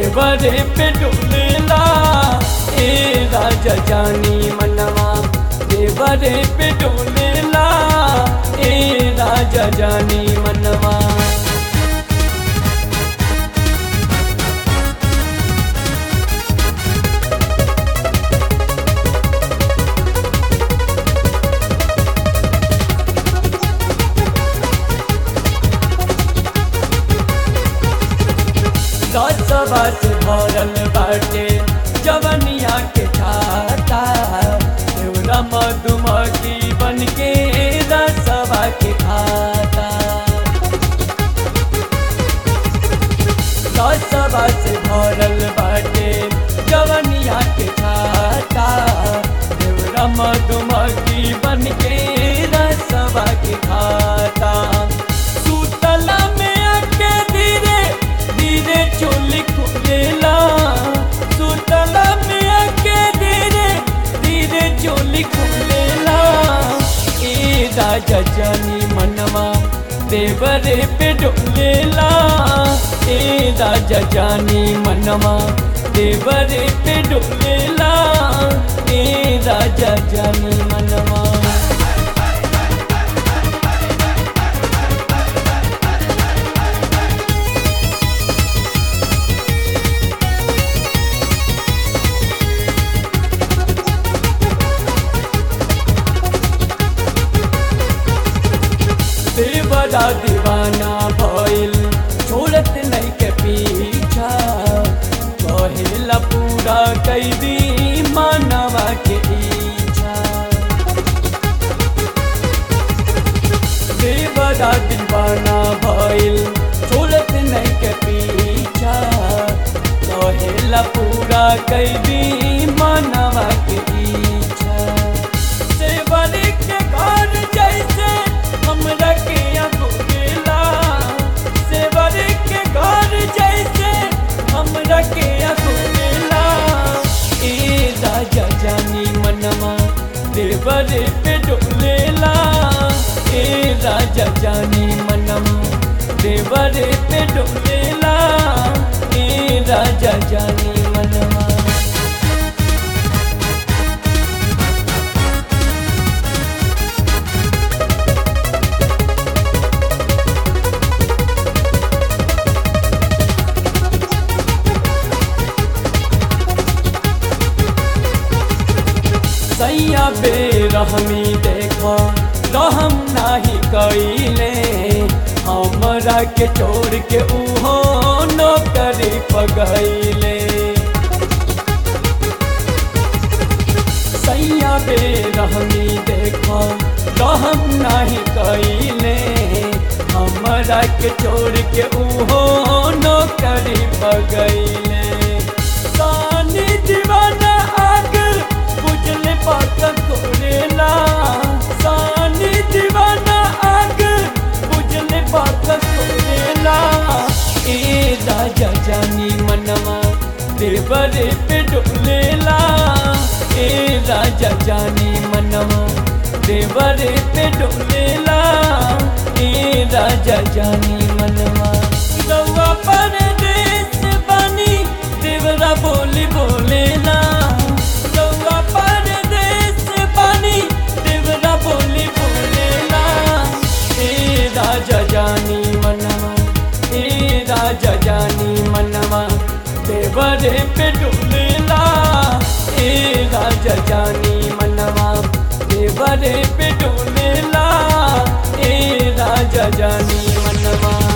देवरे पे डोलेला ए राजा जानी मनवा देवरे पे डोलेला ए राजा जानी मनवा रसवा से भरल बाटे जवनिया के खाता देवरा मधुमक्खी बन के रसवा के खाता रसवा से भरल बाटे जवनिया के खाता देवरा मधुमक्खी बन के रसवा के खाता सुतला में आके धीरे धीरे चोली खुलेला सुतला में आके धीरे धीरे चोली खुलेला ए राजा जानी मनवा देवरे पे डोलेला ए राजा जानी मनवा देवरे पे डोलेला ए राजा जानी मनवा देवरा दीवाना भइल छोड़त नहीं के पीछा कहेला पूरा कैदी मानवा के इच्छा देवरा दीवाना भइल छोड़त नहीं के पीछा कहेला पूरा कैदी मानवा के इच्छा सेवरी के घर जैसे हमरा के अगोरेला सेवरी के घर जैसे हमरा के अगोरेला ए राजा जानी मनवा देवरे पे डोलेला ए राजा जानी मनवा देवरे पे डोलेला ए राजा जानी मनवा सैया बेरहमी देखो रहम नाही कैले हमरा के छोड़ के उहो नौकरी पगैले सैया बेरहमी देखो रहम नाही कैले हमरा के छोड़ के उहो नौकरी पगैले सानी दीवाना आग बुझले पाक कोरेला सानी दीवाना आग बुझले पाक कोरेला ए राजा जानी मनवा देवरे पे डोलेला ए राजा जानी मनवा देवरे पे डोलेला ए राजा जानी मनवा रउआ परदेस बनी देवरा बोली बोलेला रउआ परदेस बनी देवरा बोली बोलेला ए राजा जानी मनवा ए राजा जानी मनवा देवरे पे डोलेला ए राजा जानी मनवा देवरे पे डोलेला ए राजा जानी मनवा